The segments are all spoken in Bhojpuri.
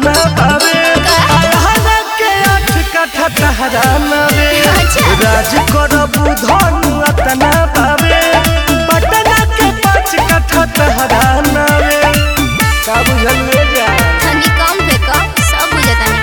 अतना बावे अरहरा के आठ कट्ठा तहरा नवे अच्छा। राज करबू धन अतना बावे पटना के पाँच कट्ठा तहरा नवे का बुझल ले जा तनी कम पे कम सब बुझतानी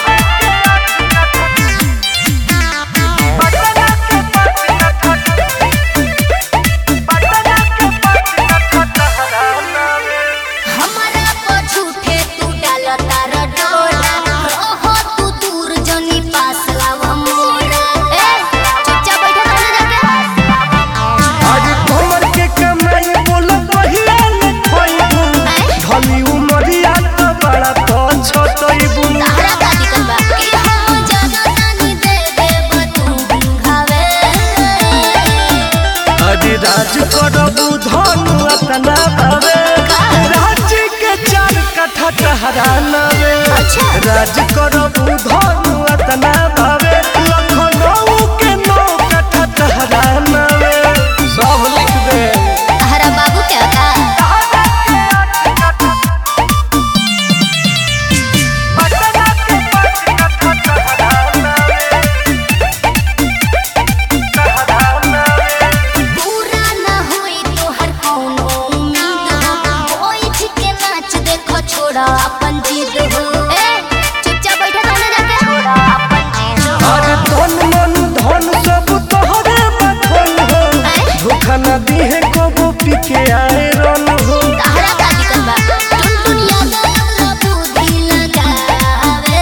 हमारा पछूठे तू डालता रडोरा रहो तू दूर जनी पास लाव मोरा ए चुपचाप बैठा रहना जाके आज कमर के कमाई बोल पहिया ले खोइबू धनी उमरिया तो बड़ा तो छोटइबू तारा का दिक्कत बा कि हम जाना तानी दे दे तू घावे आज राज करबू धन अतना बावे राज के चार कट्ठा टहरा नवे अच्छा। राज करबू धन अतना बावे लखनऊ के नौ कट्ठा टहरा नवे सब लिख दे तारा बाबू क्या का पूरा ना होई तोहर कौनो उम्मीद हो बैठ के नाच देखो छोड़ा अपन जिद हो ए चुपचाप बैठा रहना जाके छोड़ा अपन जिद हो अरे धन मन धन सब तोहरे बखन हो धोखा न दिहे कबो पीके आए रन हो तारा का दिक्कत बा टुन टुन याद अपना बुद्धि लगावे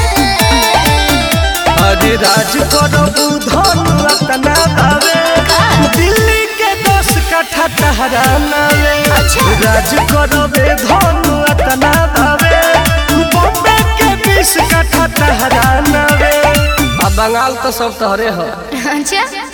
अरे राज करबू धन रतना बावे दिल्ली के दस कट्ठा टहरा नवे अच्छा। राज करबे धन रतना बावे बॉम्बे के बीस कट्ठा टहरा नवे आ बंगाल तो सब तोहरे हो अच्छा